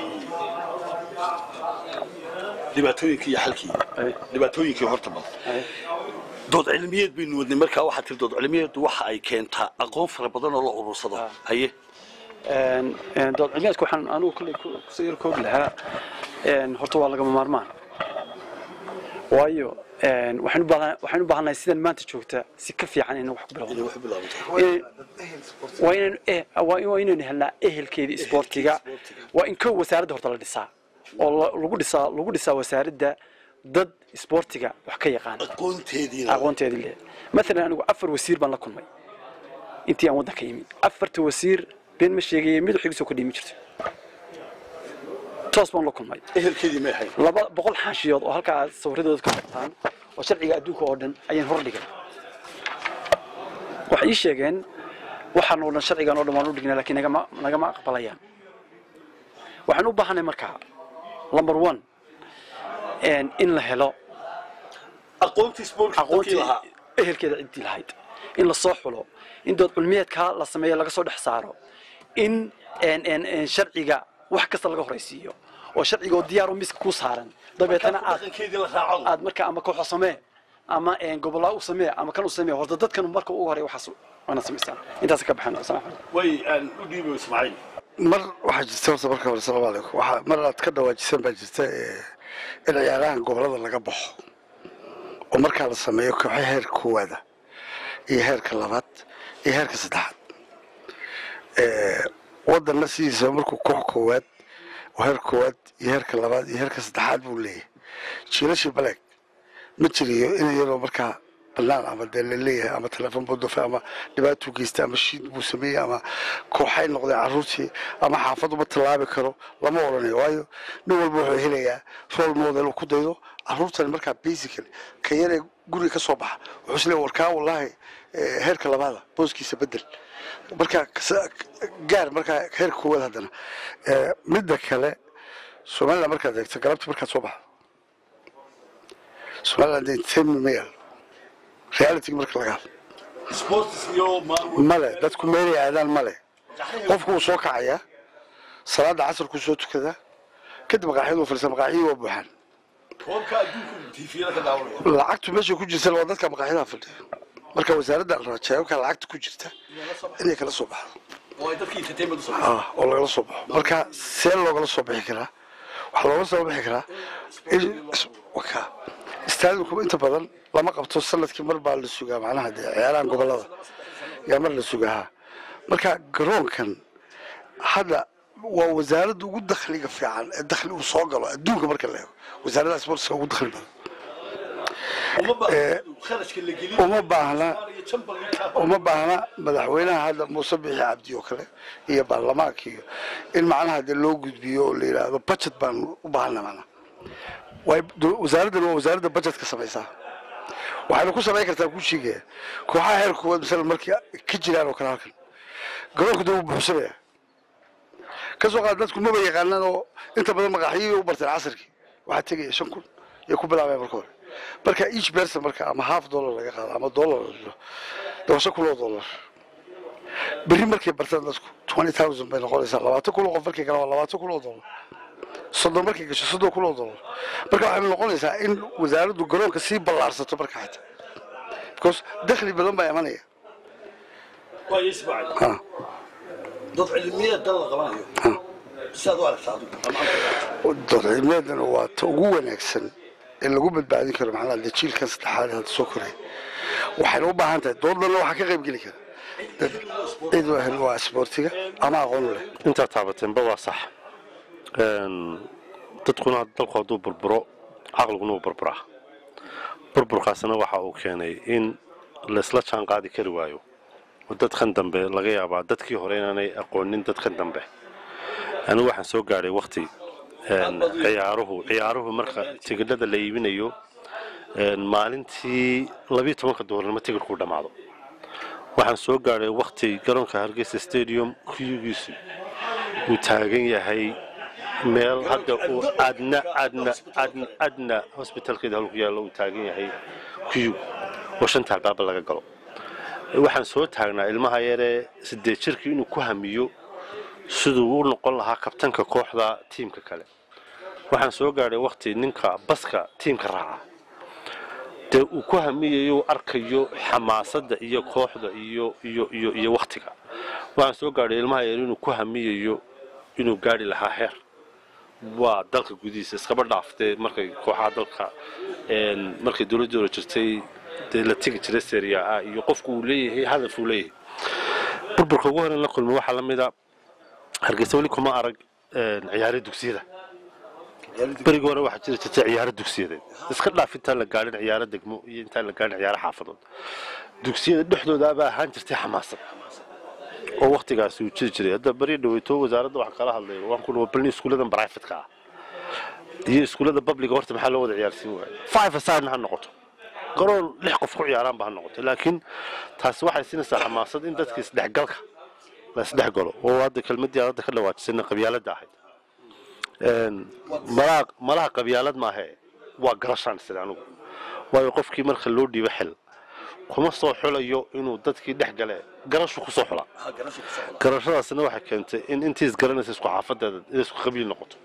dhibaatooyinkii iyo xalkii Ay. dhibaatooyinkii horta bal dood cilmiyeed baynu wadnay markaa waxaa tiri dood cilmiyeedu waxa ay keentaa aqoon fara badan oo la urursado haye Een, een, dood cilmiyeedka waxaan anugu kolley ku- kusoo yar koobi lahaa een, horta waa lagama maarmaan waayo een, waxaynu u baahan- waxaynu u baahannahay sidan maanta joogta si ka fiican inaan wax ku bilowno inay wax bilaabato In- waa inaynu eh- waa in- waa inaynu helnaa ehelkeeda isboortiga waa in kow wasaaradda horta la dhisaa oo la- lagu dhisaa lagu dhisaa wasaaradda dad isboortiga wax ka yaqaan aqoonteediina aqoonteedii leh maalan anigu afar wasiir baan la kulmay intii aan waddanka yimi afarta wasiir been ma sheegaya mid wax igu soo kordhimi jirto toos baan la kulmay ehelkeedii may ahayn laba boqol xaashiyood oo halkaa sawiradooda ka qortaan oo sharciga adduunka oo dhan ayaan hor dhigay waxay ii sheegeen waxaan oo dhan sharcigan oo dhan waan u dhignay laakiin nagama nagama aqbalayaan waxaan u baahanay markaa number one een, in la helo aqoontii sportka dadkii aqoontii lahaa ehelkeeda ciddii lahayd in la soo xulo in dood cilmiyeedka la sameeyo laga soo dhex saaro in een, een, een, sharciga wax kasta laga horaysiiyo oo sharciga oo diyaar oo miska ku saaran dabeetana aad dhaqankeedii la raaco aad marka ama kooxo samee ama een, gobolaa u samee ama kan u samee horta dadkan marka ugu horey waxaas waana samaystaan intaas ka baxan asalaam calaykum way aan u dhiibo ismaaciil mar waxaa jirta horta marka hore salaamu calaykum waxaa mar aad ka dhawaajisan baa jirta ee, in ciyaarahan gobolada laga baxo oo markaa la sameeyo kooxo heerka koowaada iyo heerka labaad iyo heerka saddexaad Ee, wadanna sidiisa markuu koox koowaad oo heerka koowaad iyo heerka labaad iyo heerka saddexaad buu leeyahay jiilashii baleeg ma jiriyo in iyadoo markaa banaan ama dee laleeyahay ama telefoon buu dufay ama dhibaatuu geystay ama shiid buu sameeyey ama kooxay noqdeen caruurtii ama xaafaduma tallaabi karo lama odhanayo waayo nin walba wuxuu helayaa role model uu ku daydo caruurtani markaa basically ka yaree guriga ka soo baxa wuxuu isleeyahay warkaa wallaahi eh, heerka labaada booskiisa bedel markaa kasa- gaar markaa heerka koowaad haddana Eh, midda kale somaliland markaad eegto galabta markaad soo baxdo somaliland entertainment ma yaalo realityga marka laga hadlo sports iyo maamul male dadku meelay aadaan male qofku wuu soo kacayaa salaada casarkuu soo tukadaa kadib maqaaxyadu fadhiisa maqaaxyadii waa buuxaan koobka adduunka tviyada ka daawanaya lacagtu meesha ku jirta waa dadka maqaaxyadaha fadhiya marka wasaaradda rajaayabka lacagta ku jirta inay kala soo baxdo oo ay dadkii entertainment u sameeyaan ah oo lagala soo baxo marka see loogala soo bixi karaa waxaa looga soo bixi karaa in waka istaadinku inta badan lama qabto sanadkii mar baa la sugaa macnaha dee ciyaarahan gobolada yaa mar la sugaa marka garoonkan hadda waa wasaaradda ugu dakhliga fiican ee dakhli uu soo galo adduunka marka la eego wasaaradda sportska ugu dakhli badan uma baahna kharashka la gelin uma baahna iyo chamber league uma baahna madaxweynaha hadda muuse bixi cabdi oo kale iyo baarlamaanka iyo in macnaha dee loo gudbiyo oo la yidhaahdo budget baan u baahana macnaha way wasaaraddan waa wasaaradda budgetka samaysaa waxayna ku samayn kartaa ku sheegaya kooxaha heerka koowaad masalan markii ka jiraan oo kale halkan garoonka dee wuu buuxsamaya ka soo qaad dadku maba yaqaanaan oo inta badan maqaaxiyihii u barteen casarkii waxaa tegaya shan kun iyo ku bilaabaya marka hore marka each person marka ama half dollar laga qaado ama dollar la jiro dee waa shan kun oo dollar berri markay bartaan dadku twenty thousand bay noqonaysaa labaatan kun oo qof markay galaan waa labaatan kun oo dollar soddon markay gasho soddon kun oo dollar marka waxay noqonaysaa in wasaaraddu garoonka sii ballaarsato marka xita because dakhli badan baa imanaya waayo ismaaciil Ha. dad cilmiyeed dan la qabanayo sidaad u aragtaa adigu ama anta doorcilmeedana waa ta ugu wanaagsan ee lagu badbaadin karo macnaha dee jiilkan saddexaad ee hadda soo koraya waxayna u baahan tahay doodana waxaa ka qayb geli kara dad cid wahan waa isboortiga ama aqoon u leh intaad taabateenba waa sax Een, dadkuna dalku hadduu burburo caqliguna uu burburaa burburkaasna waxa uu keenay in laysla jaan qaadi kari waayo oo dadkan dambe laga yaabaa dadkii hore inaanay aqoonin dadkan dambe anigu waxaan soo gaadhay wakti een, ciyaaruhu ciyaaruhu marka tigidhada la iibinayo een, maalintii labiyo tobanka duhurnimo tigidhkuu dhammaado waxaan soo gaadhay wakti garoonka hargeysa stadium kuyugiisu uu taagan yahay meel hadda uu adna adna adna adna hosbitalkeeda halku yaallo uu taagan yahay kuyug oo shanta albaaba laga galo waxaan soo taagnaa ilmaha yaree sideed jirkii inuu ku hamiyo siduu u noqon lahaa kabtanka kooxda tiimka kale waxaan soo gaadhay wakti ninka baska tiimka raaca dee uu ku hamiyayo uu arkayo xamaasadda iyo kooxda iyo iyo iyo iyo waktiga waxaan soo gaadhay ilmaha yar inuu ku hamiyayo inuu gaadhi lahaa heer waa dalka gudihiisa iskaba dhaaftee markay kooxaha dalka een, markay dowladdii hore jirtay dee la tegi jiray seria a iyo qofku uu leeyahay hadaf uu leeyahay burburka ugu horeyn la kulmay waxaa la mida hargeysa weli kuma arag een, ciyaaro dugsiyada berigii hore waxaa jiri jirtay ciyaaro dugsiyadeed iska dhaaf intaan la gaadhin ciyaaro degmo iyo intaan la gaadhin ciyaaro xaafadood dugsiyada dhexdooda baa ahaan jirtay xamaasad oo waktigaasi uu jiri jiray hadda beri dhaweyto wasaaradda wax kala hadlay waan ku dhawa balni iskuulladan brifatka ah iyo iskuullada babliga horta maxaa loo wada ciyaarsiin waaya five aside ha noqoto garoon lix qof ku ciyaaraanba ha noqoto laakiin taasi waxay siinaysaa xamaasad in dadka isdhexgalka la isdhexgalo oo hadda kelmadii aad hadda ka dhawaajisayna qabyaaladda ahayd Een, malaha malaha qabyaalad maahe waa garashaan sida anigu waayo qofkii marka loo dhiibo xil kuma soo xulayo inuu dadkii dhex gale garashu ku soo xula ha garasho ku socda garashadaasina waxay keentay in intii isgaranaysa isku xaafadeeda inay isku qabiil noqoto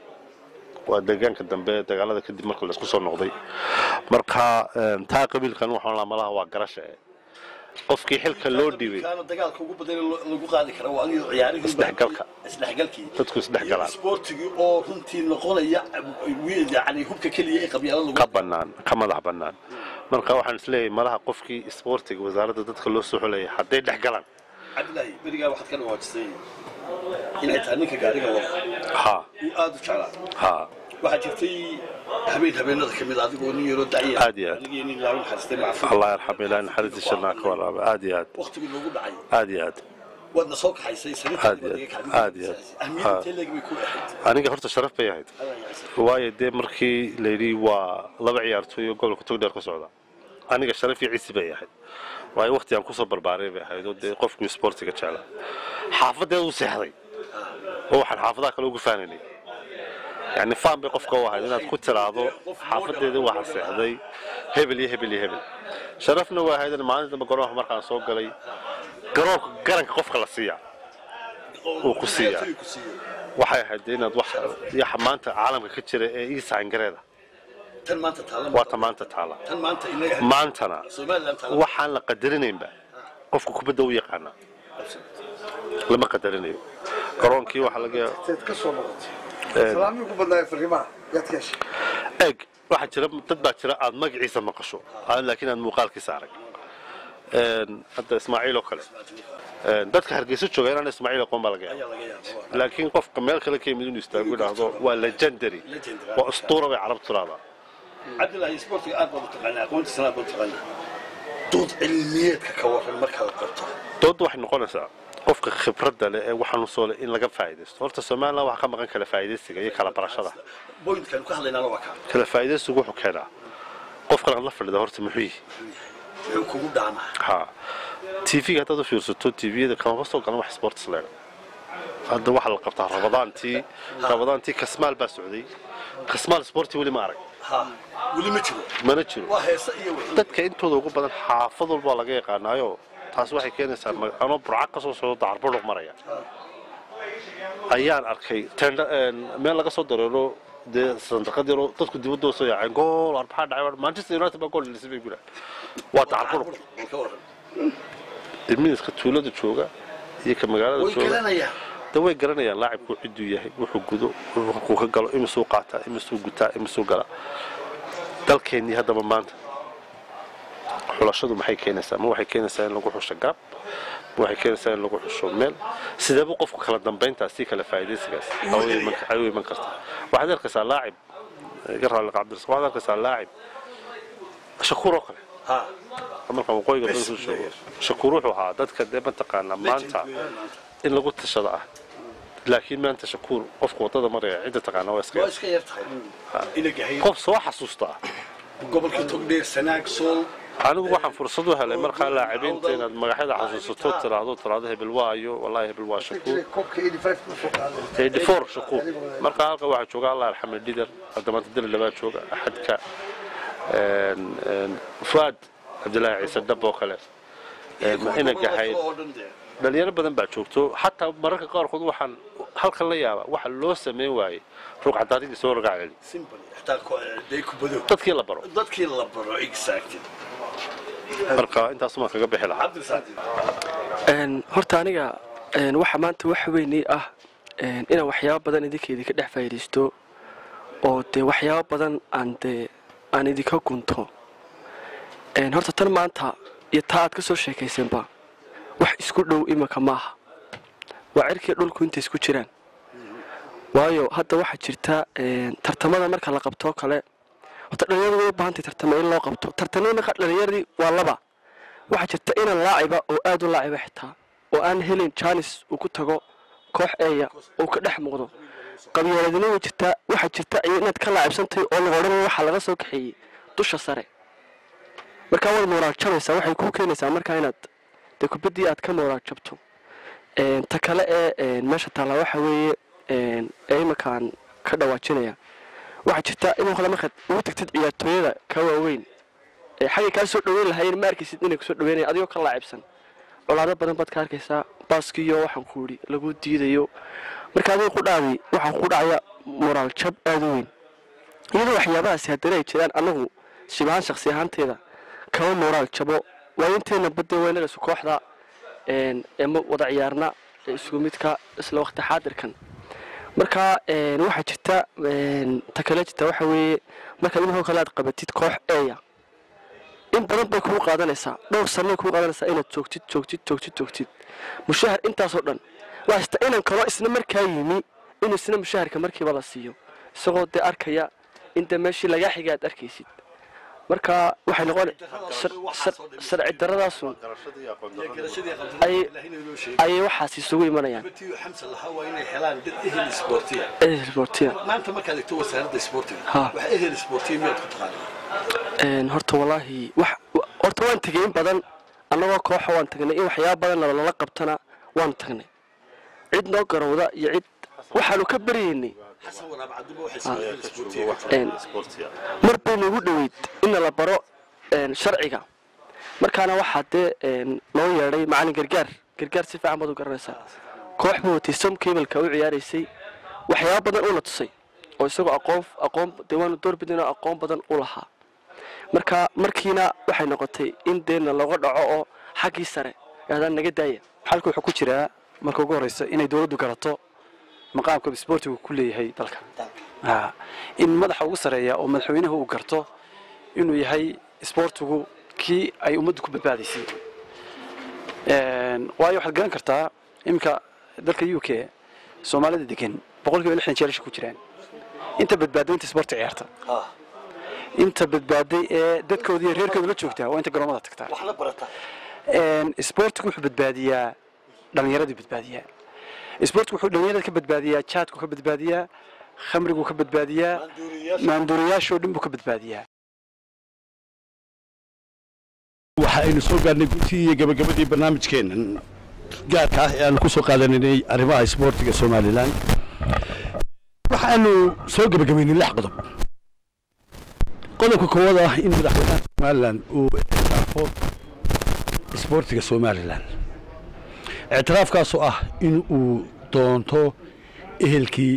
waa deegaanka dambe dagaalada kadib marka la isku soo noqday marka een, taa qabiilkan waxaan laa malaha waa garasha eh. qofkii xilka loo dhiibay kaana dagaalka ugu badan ee lo- lagu qaadi kara waa aniga ciyaarihii Isdhexgalka. isdhexgalkii dadku isdhexgalaan isboortigii oo runtii noqonaya wi- yani hubka keliya ee qabyaalada lagu ka bannaan ka madax bannaan marka waxaan isleeyahay malaha qofkii isboortiga wasaaradda dadka loo soo xulayay hadday dhex galaan cabdilaahi berigaa waxaad ka dhawaajisay inay tahay ninka gaariga wada ha uu aada u jeclaa ha waxaa jirtay habeen habeenada kamid a adigoo nin yaroo dacya Aad iyo aad. anigii nin laaban xaristay macfuul allah yarxam ilaahi naxariistii shannaa ka waraaba aad iyo aad waqtigii noogu dhacay aad iyo aad waadna soo kaxaysay Aad iyo aad. Aad iyo aad. ahmiyadda Ha. intee leeg bay ku ahayd aniga horta sharaf bay ahayd waayo dee markii layidhi waa laba ciyaartooy oo gobolka togdheer ka socda aniga sharaf iyo ciisi bay ahayd waayo waqti aan kusoo barbaaray bay ahayd oo dee qofkii isboortiga jecla xaafadeeda u seexday oo waxaan xaafadaha kale ugu faanaynay yani faan bay qofka u ahayd inaad ku tiraahdo xaafadeeda waxaa seexday hebel iyo hebel iyo hebel sharafna waa ahayd in maalinta dambe garoonka markaan soo galay garoonka garanka qofka la siiya uu ku siiyaa. Ciyaartooy ku siiyo. waxay ahayd dee inaad wax yaxa maanta caalamka ka jira ee ii saangareeda tan maanta taala waa ta maanta taala tan maanta inaga maantana somaliland taala waxaan la qadarinaynba qofka kubadda u yaqaana lama qadarinayo garoonkii waxaa laga yaaba teed ka soo noqotay salaamii ku badnaayo fariimaha yaad ka heshay eeg waxaa jira dad baa jira aad magaciisa maqasho aan laakiin aad muuqaalkiisa arag Een, hadda ismaaciil oo kale Een, dadka hargeysa jooga inaan ismaaciil aqoon baa laga yaaba ayaa laga yaabaa laakiin qofka meel kale ka yimid inuu istaago idhaahdo waa legendary Legendary. waa ustuura bay carabtu tiraahdaa cabdilaahi isboortiga aad baad u taqaanaa aqoontiisana aad baad u taqaanaa dood cilmiyeedka ka waran markaad qorto doodda waxay noqonaysaa qofka khibradda leh ee waxaanu soo leh in laga faa'iidaysto horta somaliland waxaa ka maqan kala faa'iidaysiga iyo kala barashada boyntkan ku hadlaynaana waa kaa kala faa'iidaysigu wuxuu keenaa qofkan aad la fadhida horta muxuu yihi muxuu kugu dhaamaa ha tv-ga haddaad u fiirsato tviyada kamaba soo galan wax sports leega hadda waxaa la qabtaa rabadaantii rabadaantii kasmaal baa socday kasmaal sporti weli ma arag ha weli ma jiro mana jiro waa heese iyo wixii dadka intooda ugu badan xaafad walbaa laga yaqaanaayo taas waxay keenaysaa ma- anoo burca ka soo socdo dacarbadhuq maraya ayaan arkay tendha meel laga soo dareero dee sandaqad yaroo dadku dibadoo soo yaaceen gool war maxaa dhacay manchester united baa gool dhelisay bay gula waa tacalqurub ilmihiiska tuulada jooga iyo ka magaalada way jooga garanayaan de way garanayaan laacibku ciduu yahay wuxuu gudo wuxuu ka galo imisuu qaataa imisuu gutaa imisuu galaa dalkeennii haddaba maanta xulashadu maxay keenaysaa ma waxay keenaysaa in lagu xusho gaab ma waxay keenaysaa in lagu xusho meel sideeba qofku kala dambayntaas si kala faa'iidaysigaas ay u iman kartaa waxaad arkaysaa laacib iga raalli cabdiras waxaad arkaysaa laacib shakuur oo kale ha markaan waqooyiga Bes dalku joogo player. shakuur wuxuu ahaa dadka dee mataqaanaa maanta in lagu tashada ah laakiin maanta shakuur qofku wadada maraya cidda taqaana waa iska waa yar. iska yar tahay ina gahay qof soo xasuusta ah gobolkii togdheer sanaag sool anigu waxaan fursad u helay markaa laacibiinta inaad magaxyada xasuusato tiraahdo tiraahdo hebel waayo wallaahi hebel waa shakuur koobka 85 ku soo qaaday 84 shakuur markaa halka waxaa jooga allah arxame dhidar hadda maanta dali labaa jooga axadka een, een, fuad cabdilaahi ciise dhab oo kale een, ina gahayd oo dhan dee dhalinyaro badan baa joogto xataa mararka qaarkood waxaan halkan la yaaba waxa loo sameyn waayey ruucadaadigii soo ragac celi simple xataa ko- day kubado dadkii la baro dadkii la baro exactly marka intaasumaan kaga bixi lahaa cabdisaadi Een, horta aniga een, waxa maanta wax weynii ah een, inaan waxyaabo badan idinka idinka dhex faa'iidaysto oo dee waxyaabo badan aan dee aan idinka gunto Een, horta tan maanta iyo taa aad ka soo sheekaysanba wax isku dhow imanka maaha waa cirkii dhulku intay isku jiraan waayo hadda waxaa jirta een, tartamada marka la qabtoo kale horta dhalinyaradu way u baahantay tartamo in loo qabto tartamada marka dhalinyaradii waa laba waxaa jirta inan laaciba oo aad u laaciba xitaa oo aan helin janis uu ku tago koox eeya uu ka dhex muuqdo qabyaaladina way jirtaa waxaa jirta iyo inaad ka laacibsantahay oo laga odhanaya waxaa laga soo kaxeeyey dusha sare markaa waad mooraal jabaysaa waxay kuu keenaysaa markaa inaad dee kubaddii aad ka mooraal jabto Een, ta kale ee een, meesha taallaa waxa weeye een, ee iminkaan ka dhawaajinaya waxaa jirta in hore markaad ugu tagtid ciyaartooyada ka waaweyn ee xaggay kaa soo dhaweyn lahaayeen ma arkaysid inay kusoo dhaweynaya adigoo ka laacibsan colaado badan baad ka arkaysaa baaskiyo waxaan ku idhi lagu diidayo marka adiga ku dhaaday waxaa ku dhacaya moraal jab aada u weyn iyadoo waxyaabahaasi haddana ay jiraan anagu shibahaan shaksi ahaanteeda kama moraal jabo waayinteena badde weynagas kooxda een, ee ma wada ciyaarna ee isku midka isla waqti xaadirkan marka een, waxaa jirta een, ta kale jirta waxa weeye markaad inahoo kale aad qabatid koox eeya in badan bay kugu qaadanaysaa dhowr sanay kugu qaadanaysaa inaad joogtid joogtid joogtid joogtid mushahar intaasoo dhan waa hasta inan kaloo isna markaa yimi in isna mushaharka markiiba la siiyo isagoo dee arkaya in dee meeshii lagaa xiga aad arkaysid marka waxay noqon sharci daradaasun garashadii Ay- ilaahina inoo sheegay ayay waxaas isugu imanayaan batii xamsa lahaa waa inay helaan dad ehel isboortiya sportiya maanta markaad egto wasaaradda isboortiga Ha. wax ehel isboortiya miyaad ku taqaanaa Een, horta walaahi wax wa- horta waan tegay in badan annagoo kooxa waan tagnay in waxyaaba badan lala qabtana waanu tagnay cid noo garowda iyo cid waxaanu ka baryaynay xasan waraab cabduba waxay sameeyeen ehel isboortiya Een, mar bay nagu dhoweyd in la baro een, sharciga markaana waxaa dee een, loo yeedhay macalin gargaar gargaar si fiican baad u garanaysaa koox buu watay som cableka u ciyaaraysay waxyaaba badan uuna tusay oo isagoo aqoon aqoon dee waanu doorbidinoo aqoon badan u lahaa marka markiina waxay noqotay in deena looga dhaco oo xaggii sare aadaan naga daaya xalka wuxuu ku jiraa marka ugu horeysa inay dowladdu garato maqaamka isboortigu ku leeyahay dalka Ha. in madaxa ugu sareeya oo madaxweynuhu uu garto inuu yahay isboortigu kii ay ummaddu ku badbaadaysay Een, waayo waxaad garan kartaa iminka dalka u k soomaalida degan boqolkiiba lixdan jeelasha ku jiraan inta badbaaday inta isboorti ciyaarta inta badbaaday ee dadkooda iyo reerkooda la joogtaa waa inta garoomada tagtaa wax la barata Een, isboortigu wuxuu badbaadiyaa dhallinyaraduu badbaadiyaa isboortigu wuxuu dhallinyarada ka badbaadiyaa jaadku ka badbaadiyaa khamriguu ka badbaadiyaa maanduuriyaashoo dhan buu ka badbaadiyaa waxa aynu soo gaarnay guntii iyo gabagabadii barnaamijkeennan gaarka ah ee aanu ku soo qaadanaynay arrimaha isboortiga somalilan waxaanu soo gebagabaynay lix qodob qodobka koowaad ah in madaxweynaha somalilan uu ictiraafo isboortiga somalilan ictiraafkaasoo ah in uu doonto ehelkii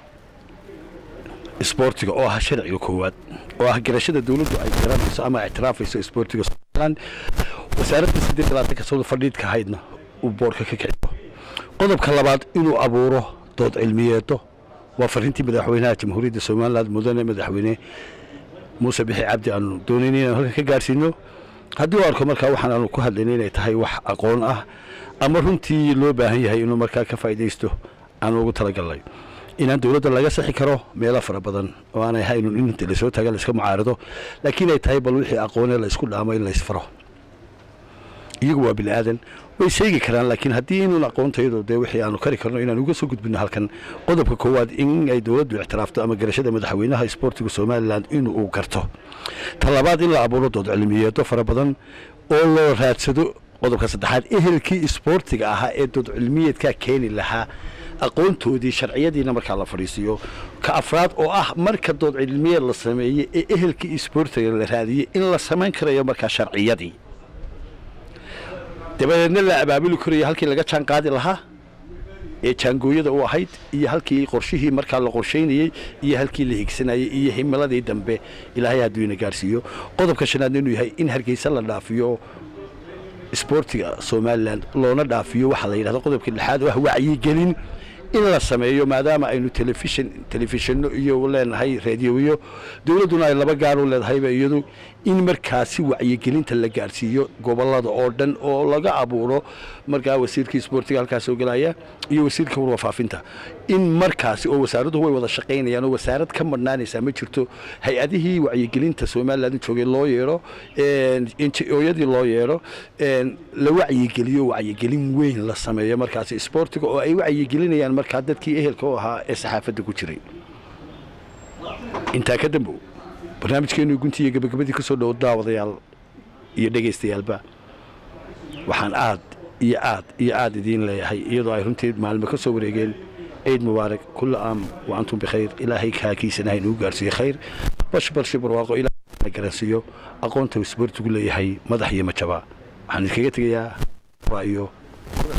isboortiga oo ah sharciga koowaad oo ah garashada dawladdu ay garanayso ama ictiraafayso isboortiga somalilan wasaaradda siddeed labaatanka sano fadhiidka ahaydna uu boorka ka kiciyo qodobka labaad inuu abuuro dood cilmiyeedo waa fariintii madaxweynaha jamhuuriyadda somalilan mudane madaxweyne muuse bixi cabdi aanu doonayna inaan halkan ka gaarsiino haddii u arko markaa waxaan aanu ku hadlayna inay tahay wax aqoon ah ama runtii loo baahan yahay inuu markaa ka faa'iidaysto aan ugu talagalnay inaan dawladda laga sixi karo meelo fara badan oo aanay haynun in inta lasoo taaga laiska mucaarado laakiin ay tahay bal wixii aqoonee la isku dhaamo in laysfaro iyagu waa bini aadan way sheegi karaan laakiin haddii inuun aqoontayadu dee wixii aanu kari karno inaan uga soo gudbino halkan qodobka koowaad in ay dawladdu ictiraafto ama garashada madaxweynaha isboortiga somalilan in uu garto ta labaad in la abuuro dood cilmiyeedo fara badan oo loo raadsado qodobka saddexaad ehelkii isboortiga ahaa ee dood cilmiyeedkaa keeni lahaa aqoontoodii sharciyadiina markaa la fadhiisiiyo ka afraad oo ah marka dood cilmiyeed la sameeyey ee ehelkii isboortiga la raadiyey in la samayn karayo markaa sharciyadii dabadeedna la abaabuli karayo halkii laga jaan qaadi lahaa ee jaangooyada u ahayd iyo halkii qorshihii markaa la qorshaynayey iyo halkii la higsanayey iyo himiladii dambe ilaahay hadduu ina gaarsiiyo qodobka shanaadna inuu yahay in hargeysa la dhaafiyo isboortiga somalilan loona dhaafiyo waxaa la yidhahda qodobka lixaad oo ah wacyigelin in la sameeyo maadaama aynu telefishin telefishinno iyo leenahay raadiyoyo dawladduna ay laba gaar u leedahayba iyadu in markaasi wacyigelinta la gaarsiiyo gobollada oo dhan oo laga abuuro markaa wasiirkii isboortiga halkaas soo gelaya iyo wasiirka warwafaafinta in markaasi oo wasaaraddu way wada shaqaynayaan oo wasaarad ka madhnaanaysaa ma jirto hay-adihii wacyigelinta somalilan joogay loo yeedho oyadii loo yeedho la wacyigeliyo wacyigelin weyn la sameeyo markaasi isboortiga oo ay wacyigelinayaan markaa dadkii ehelka u ahaa ee saxaafadda ku jiray intaa ka dambow barnaamijkeenu gunti iyo gabagabadii ka soo dhow daawadayaal iyo dhegaystayaalba waxaan aad iyo aad iyo aad idiin leeyahay iyadoo ay runtii maalmo ka soo wareegeen ciid mubaarak kulla aam wa antum bikhayr ilaahay kaakiisanaha inuu gaarsiiye khayr bash balshi barwaaqo ilahay garansiiyo aqoonta isboortigu leeyahay madax iyo majaba waxaan idinkaga tegayaa waa iyo